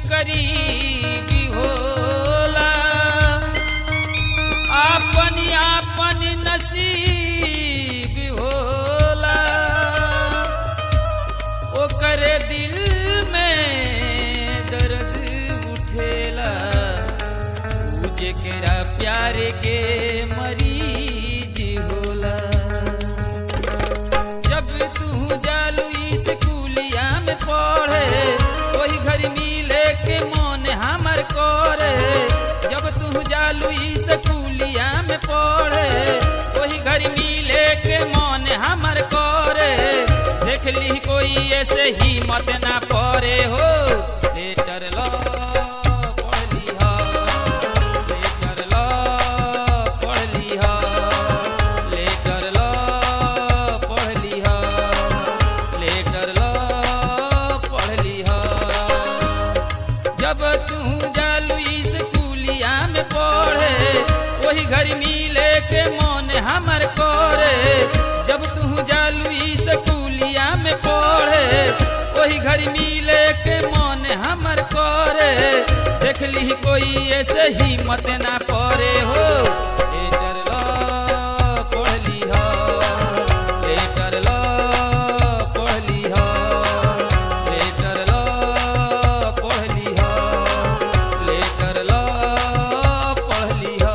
करीबी होला आपन आपन नसीब होला ओकर दिल में दर्द उठेला ऊ जेकरा प्यार के मरीज होला जब तू जालू स्कूलिया में पढ़े वही घर मिले के मन हमर करे जब तू जालू स्कूलिया में पढ़े वही घर मिले के मन हमर करे देख ली कोई ऐसे ही मत ना पड़े हो लेटर लो पढ़ लिहा लेटर लो पढ़ लिहा लेटर लो पढ़ लिहा लेटर लो पढ़ लिहा जब तू जालू स्कूलिया में पढ़े वही घर मिले के मन हमर करे जब तू जालू स्कूलिया में पढ़े वही घर मिले के मन हमर करे देख ली कोई ऐसे ही मत ना पड़े हो लेटर लो पढ़ लिहा लेटर लो पढ़ लिहा लेटर लो पढ़ लिहा लेटर लो पढ़ लिहा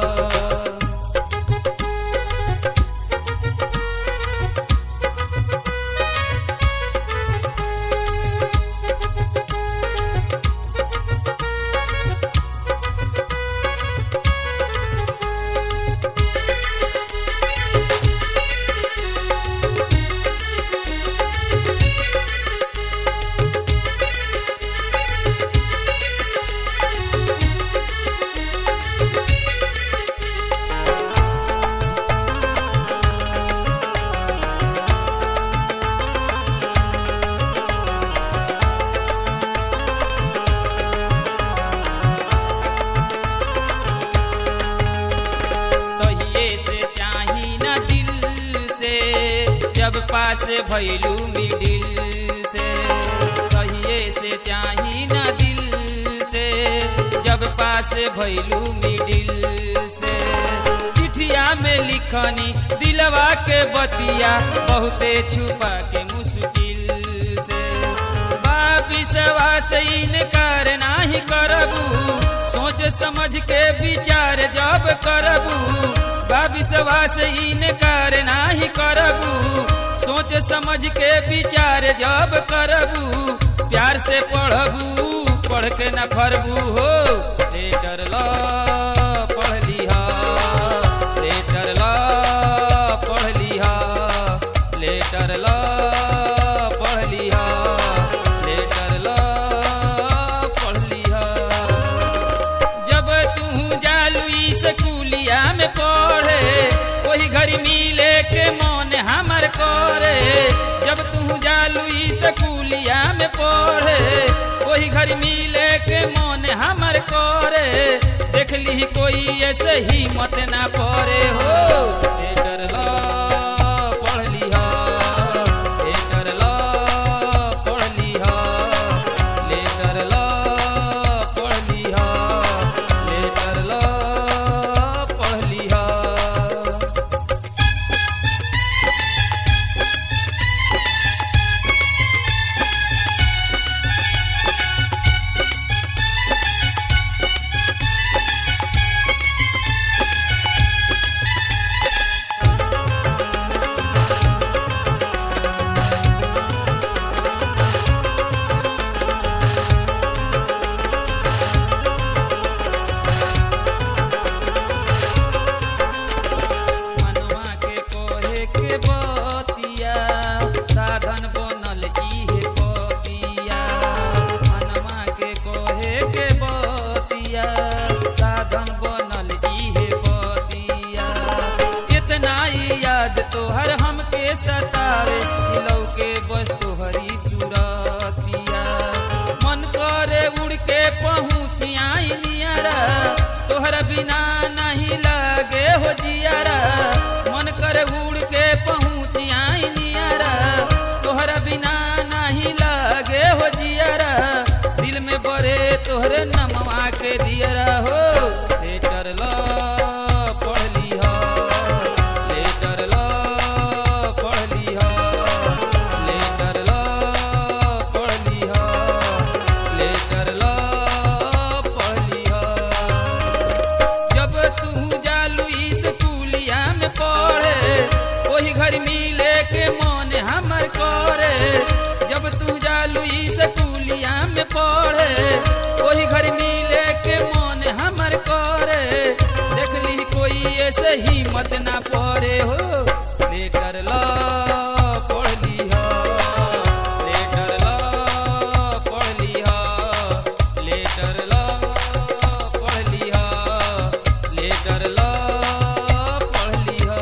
तहिए से चाही ना दिल से जब पास भैलू मिडिल से तहिए से चाही ना दिल से जब पास भैलू मिडिल से चिठिया में लिखनी दिलवा के बतिया बहुते छुपा के मुश्किल से बाबिसवा से इनकार नाही करबू सोच समझ के विचार जब करबू बाबिसवा से इनकार नाही करबू सोच समझ के विचार जब करबू प्यार से पढ़बू पढ़ के न फरबू हो लेटर लो पढ़ लिहा लेटर लो पढ़ लिहा लेटर लो पढ़ लिहा लेटर लो पढ़ लिहा जब तू जालू स्कूलिया में पढ़े वही घर मिले के मन हमर करे जब तू जालू स्कूलिया में पढ़े वही घर मिले के मन हमर करे देख ली कोई ऐसे ही मत ना पड़े हो लेटर लो पढ़ लिहा लेटर लो पढ़ लिहा लेटर लो पढ़ लिहा लेटर लो पढ़ लिहा मनवा के कोहे के बतिया साधन बनल इहे पपिया मनवा के कोहे के बतिया साधन बनल इहे पतिया इतना ही याद तोहर हमके सतावे दिलौ के बस तोहरी सुरतिया मन करे उड़ के पहुँच आई नियरा तोहरा बिना नहीं लागे हो जियारा मन करे उड़ के पहुँच आई नियरा तोहरा बिना नहीं लागे हो जियारा दिल में बड़े तोहर के दियरा हो लेटर ल पढ़ लिह लेटर ल पढ़ लिह लेटर ल पढ़ लिह लेटर ल पढ़ लिह जब तू जालू स्कूलिया में पढ़े वही घर मिले के मन हमर करे जब तू जालू स्कूलिया में पढ़े वही घर मिले के मन हमर करे देख ली कोई ऐसे ही मत ना पड़े हो लेकर ला पढ़ लिह लेटर ल पढ़ लिह लेटर ल पढ़ लिह लेटर ल पढ़ लिह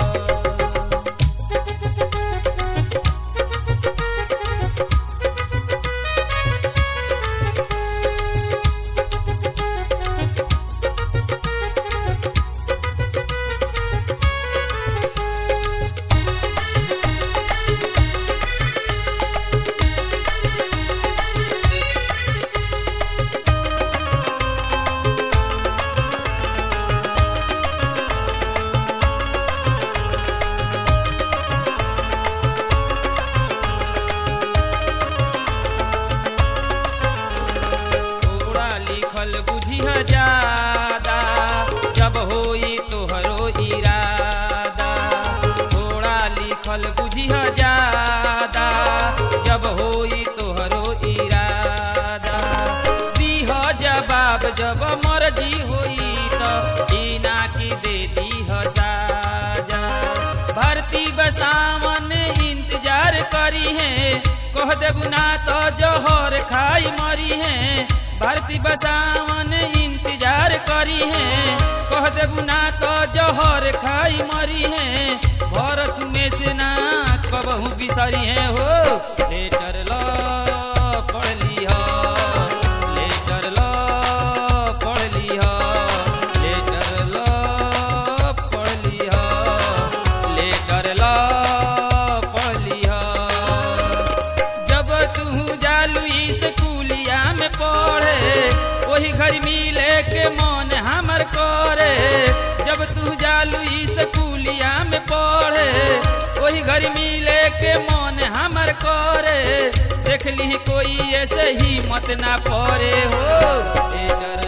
थोड़ा लिखल बुझिह ज्यादा जब होई तोहरो इरादा थोड़ा लिखल बुझिह ज्यादा जब होई तोहरो इरादा दीह जवाब जब मर्जी होई त ई ना की दे दीह साजा भर्ती बसावन इंतजार करी है कह देबू ना तो जहर खाई मरी है भर्ती बसावन इंतजार करी है कह देबू ना तो जहर खाई मरी है भरत में से ना कबहू बिसरी है हो लेटर ल पढ़ लिह लेटर ल पढ़ लिह लेटर ल पढ़ लिह लेटर ल पढ़ लिह जब तू जालू स्कूलिया में पढ़े वही घर मिले के मन हमर करे जब तू जालू स्कूलिया में पढ़े वही घर मिले के मन हमर करे देख ली कोई ऐसे ही मत ना पड़े हो ए डर